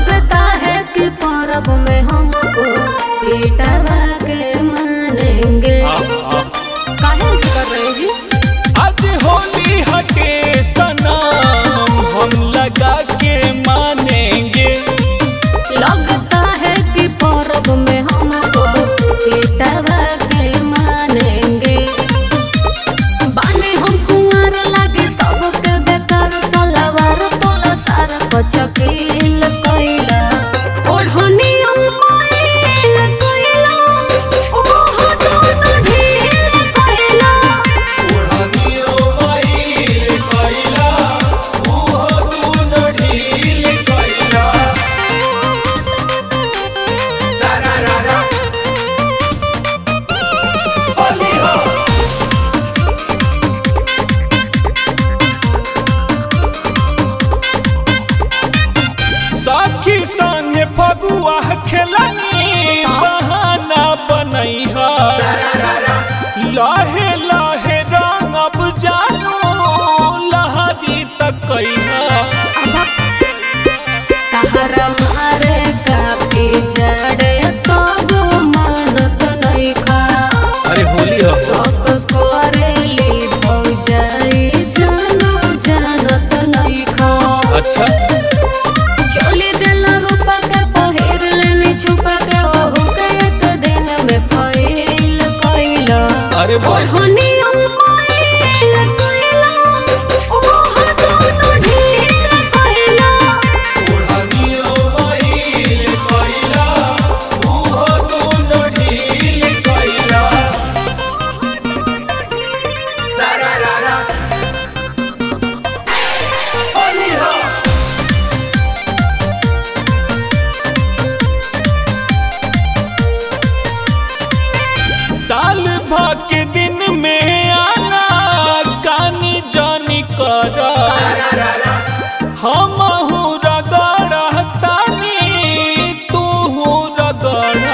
लगता है कि परब में हमको बेटवा के मानेंगे काहे ऐसे कर रहे हैं जी आज होली हटे सनम हम लगा के मानेंगे लगता है कि परब में हमको बेटवा के मानेंगे बाने हम कुंवर लागे सबके बेकार सलवार तोला सारा पचकील कइला ओढ़नी माइल कइला ओह दोनों ढील कइला ओढ़नियो मईल कइला उहो दूनो ढील कइला सारा रारा होली हो साखी संगे फगुआ खेलनी बहाना बनैहा लाहे लाहे रंगब जानू लहरी तक तहरा मारे काफी जड़े तब मानत नहीं खा अरे होली हो सब करेली भौजाई जानो जानत नहीं खा अच्छा चोली देला रूपा के पहिर लेनी छुपा के ओहू के एक दिन में फैल कइला अरे वाह ओढ़निया माइल कइला ओह दोनों ढील कइला ओढ़नियो मईल कइला उहो दूनो ढील कइला सारा रारा होली हो साल भर के दिन में आना कानी जानी कर हम रगड़ तानी तू रगड़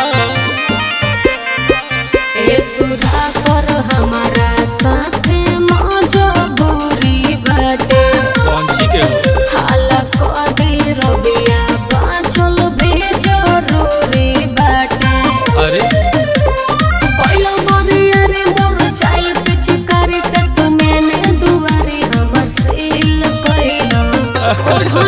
ए सुधा कर हमारा साथे मजबूरी बाटे कौन के हो हाला कदी रबिया बाँचल भी जरूरी बाटे अरे पहिलो बरिया रे मोर चाइल पिचकारी से तू मैंने दुआरी हमर सील कइला ओढ़नी